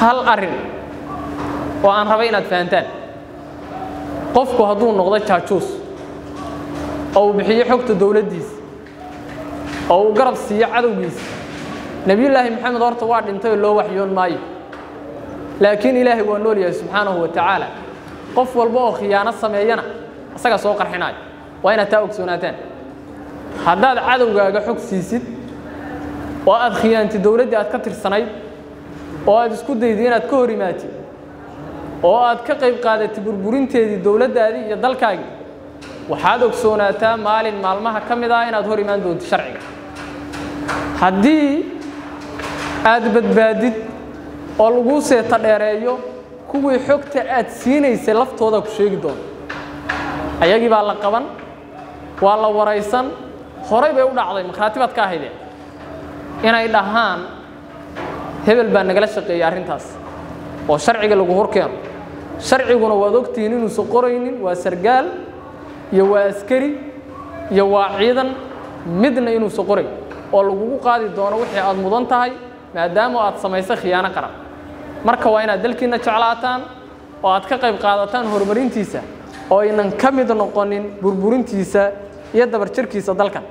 hal arrin oo aan rabay inaad fahantaan qofku hadduu noqdo jaajuus oo uu bixiyo xogta dowladdiisa oo uu garab siiyo cadowgiisa nebiyullaahi maxamed horta waa dhintay oo loo waxyoon maayo laakiin ilaahay waa nool yahay subxaanahu wa tacaala qof walba oo khiyaano sameeyana isaga soo qarxinaayo waa inaad taa ogsoonaataan haddaad cadowgaaga xog siisid oo aad khiyaantid dowladdii aad ka tirsanayd oo aad isku dayday inaad ka hor imaatid oo aad ka qayb qaadatid burburinteedii dowladdaadii iyo dalkaagii waxaad ogsoonaataa maalin maalmaha ka mid ah inaad hor imaan doontid sharciga haddii aad badbaadid oo laguu seeta dheereeyo kuwii xogta aad siinaysay laftooda ku sheegi doona ayagii baa la qaban waa la waraysan horay bay u dhacday makhraatibaad ka ahaydeen inay dhahaan hebel baa nagala shaqeeyey arrintaas oo sharciga lagu hor keeno sharciguna waad ogtihiin inuusan qoraynin waa sargaal iyo waa askari iyo waa ciidan midna inuusan qorayn oo lagugu qaadi doono wixii aad mudan tahay maadaama aad samaysay khiyaano qaran marka waa inaad dalkiinna jeclaataan oo aad ka qayb qaadataan horumarintiisa oo aynan ka mid noqonin burburintiisa iyo dabarjarkiisa dalkan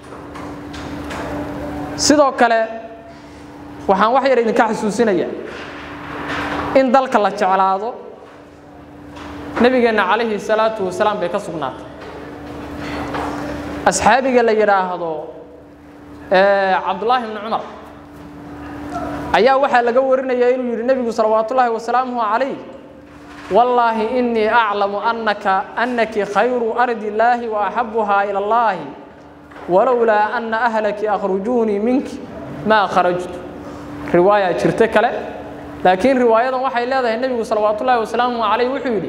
sidoo kale waxaan wax yar idinka xasuusinayaa in dalka la jeclaado nebigeenna calayhi salaatu wasalaam bay ka sugnaatay asxaabiga la yidhaahdo cabdullaahi bni cumar ayaa waxaa laga warinaya inuu yidhi nebigu salawaatullaahi wasalaamuhu calayh wallaahi innii aclamu annaka annaki khayru ardi illaahi wa axabuhaa ila allaahi walowlaa anna ahlaki akhrujuunii minki maa kharajtu riwaaya jirto kale laakiin riwaayadan waxay leedahay nebigu salawaatullaahi wasalaamuhu calayh wuxuu yidhi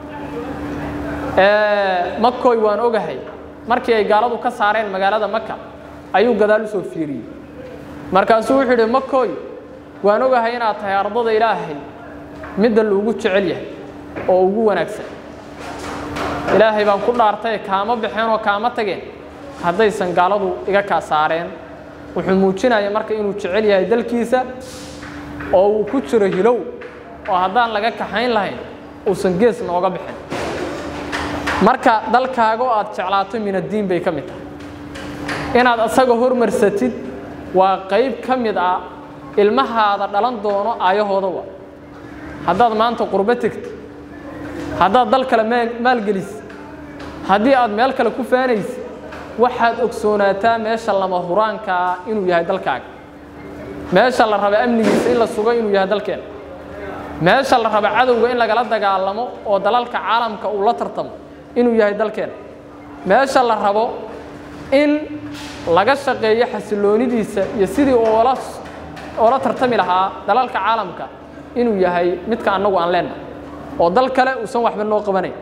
makoy waan ogahay markii ay gaaladu ka saareen magaalada maka ayuu gadaal u soo fiiriyey markaasuu wuxuu yidhi makoy waan ogahay inaad tahay ardada ilaahay midda loogu jecel yahay oo ugu wanaagsan ilaahay baan ku dhaartay kaama baxeen oo kaama tageen haddaysan gaaladu iga kaa saareen wuxuu muujinaya marka inuu jecel yahay dalkiisa oo uu ku jiro hilow oo haddaan laga kaxayn lahayn uusan gees nooga bixin marka dalkaaga oo aad jeclaato min addiin bay ka mid tahay inaad asaga hormarsatid waa qayb ka mid ah ilmahaada dhalan doono aayahooda wa haddaad maanta qurbo tegto haddaad dal kale maalgelisid haddii aad meel kale ku faanaysid waxaad ogsoonaataa meesha lama huraankaa inuu yahay dalkaaga meesha la raba amnigiisa in la sugo inuu yahay dalkeena meesha la raba cadowga in lagala dagaalamo oo dalalka caalamka uu la tartamo inuu yahay dalkeena meesha la rabo in laga shaqeeyo xasiloonidiisa iyo sidii oola oola tartami lahaa dalalka caalamka inuu yahay midka annagu aan leennahay oo dal kale uusan waxba noo qabanayn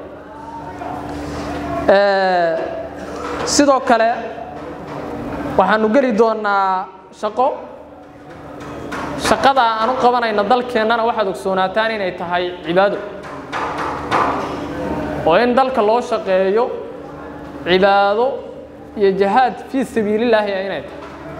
sidoo kale waxaanu geli doonnaa shaqo shaqada aan u qabanayna dalkeennana waxaad ogsoonaataan inay tahay cibaado oo in dalka loo shaqeeyo cibaado iyo jihaad fii sabiilillaahi inay tahay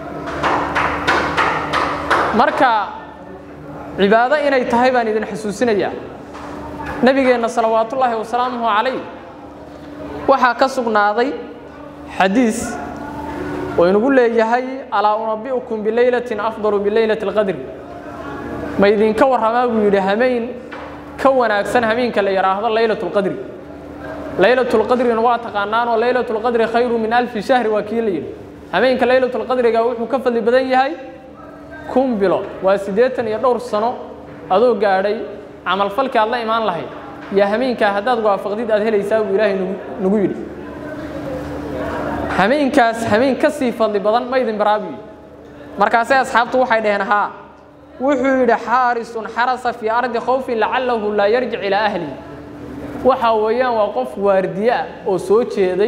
marka cibaado inay tahay baan idin xasuusinayaa nebigeenna salawaatullaahi wasalaamuhu calayh waxaa ka sugnaaday xadiis oo inugu leeyahay alaa unabi'ukum bilaylatin afdalu bilaylati alqadri ma idinka warramaa buu yidhi hameen ka wanaagsan hameenka la yidhaahdo laylatu lqadri laylatu lqadrina waa taqaanaanoo laylatu lqadri khayru min alfi shahri waa kii la yidhi hameenka laylatu lqadriga wuxuu ka fadli badan yahay kun bilood waa siddeetan iyo dhowr sano adoo gaadhay camalfalkii aad la imaan lahayd iyo hameenkaa haddaad waafaqdid aad helaysaa buu ilaahay nagu yidhi hameenkaas hameen ka sii fadli badan ma idin baraabiyo markaasay asxaabtu waxay dhaheen haa wuxuu yidhi xaarisun xarasa fii ardi khawfin lacalahu laa yarjic ilaa ahlihi waxa weeyaan waa qof waardiye ah oo soo jeeday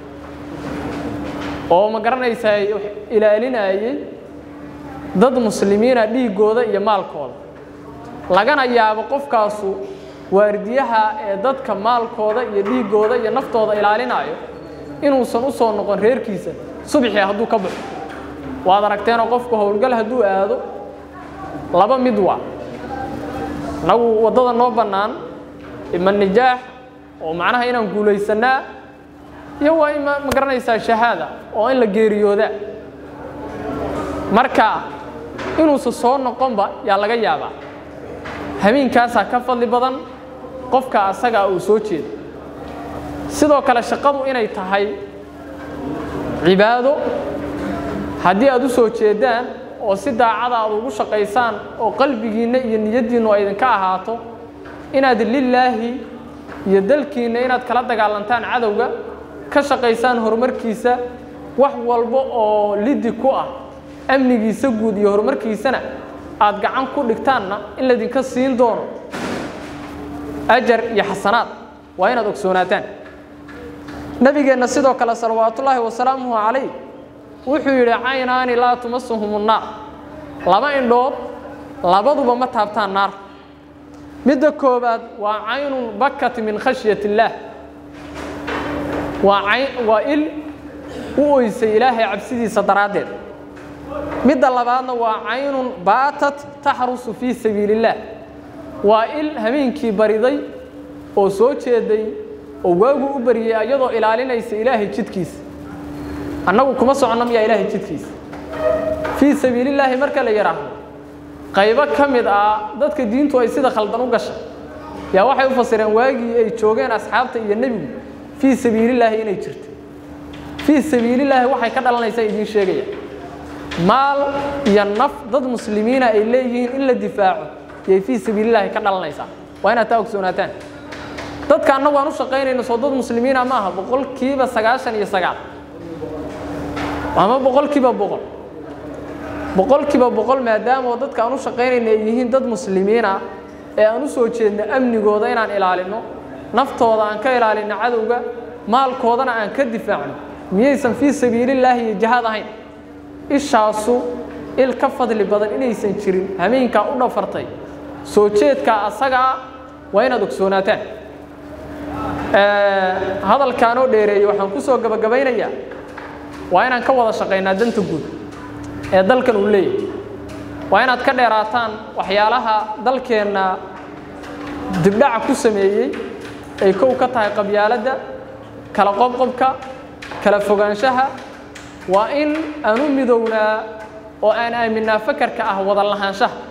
oo ma garanaysaa ilaalinayay dad muslimiina dhiiggooda iyo maalkooda lagana yaabo qofkaasu waardiyaha ee dadka maalkooda iyo dhiiggooda iyo naftooda ilaalinayo inuusan u soo noqon reerkiisa subxii hadduu ka baxo waad aragteenoo qofku howlgal hadduu aado laba mid waa annagu waddada noo bannaan ima nijaax oo macnaha inaan guulaysannaa iyo waa in ma garanaysaa shahaada oo in la geeriyoodaa marka inuusa soo noqonba yaa laga yaabaa habeenkaasaa ka fadli badan qofka asagaa uu soo jeedo sidoo kale shaqadu inay tahay cibaado haddii aad u soo jeedaan oo si daacada aad ugu shaqaysaan oo qalbigiinna iyo niyaddiinnu ay idinka ahaato inaad lilaahi iyo dalkiinna inaad kala dagaalantaan cadowga ka shaqaysaan horumarkiisa wax walba oo lidi ku ah amnigiisa guud iyo horumarkiisana aad gacan ku dhigtaanna in laydinka siin doono ajar iyo xasanaad waa inaad ogsoonaataan nabigeenna sidoo kale salawaatullaahi wasalaamuhu calayh wuxuu yidhi caynaani laa tumasuhum unnaar laba indhood labaduba ma taabtaan naar midda koobaad waa caynun bakat min khashyat illaah waa cayn waa il u oysay ilaahay cabsidiisa daraaddeed midda labaadna waa caynun baatat taxrusu fii sabiili illaah waa il habeenkii bariday oo soo jeeday oo waagu u baryay iyadoo ilaalinaysa ilaahay jidkiisa annagu kuma soconno miyaa ilaahay jidkiisa fii sabiilillaahi marka la yidhaahdo qaybo ka mid ah dadka diintu ay sida khaldan u gashay yaa waxay u fasireen waagii ay joogeen asxaabta iyo nebigu fii sabiilillaahi inay jirto fii sabiilillaahi waxay ka dhalanaysaa idiin sheegaya maal iyo naf dad muslimiina ay leeyihiin in la difaaco yay fii sabiilillaahi ka dhalanaysaa waa inaad taa ogsoonaataan dadka annagu aan u shaqaynayno soo dad muslimiina ma aha boqolkiiba sagaashan iyo sagaal ama boqolkiiba boqol boqolkiiba boqol maadaama dadka aan u shaqaynayna ay yihiin dad muslimiina ee aan u soo jeedno amnigooda inaan ilaalino naftooda aan ka ilaalino cadowga maalkoodana aan ka difaacno miyaysan fii sabiilillaahi iyo jihaad ahayn ishaasu il ka fadli badan inaysan jirin hameenkaa u dhafartay soo jeedkaa asagaa waa inaad ogsoonaataan hadalkaanoo dheereeyey waxaan ku soo gabagabaynayaa waa inaan ka wada shaqaynaa danta guud ee dalkan uu leeyahay waa inaad ka dheeraataan waxyaalaha dalkeenna dibdhaca ku sameeyey ay kow ka tahay qabyaaladda kala qobqobka kala fogaanshaha waa in aan u midownaa oo aan aaminnaa fakarka ah wada lahaanshaha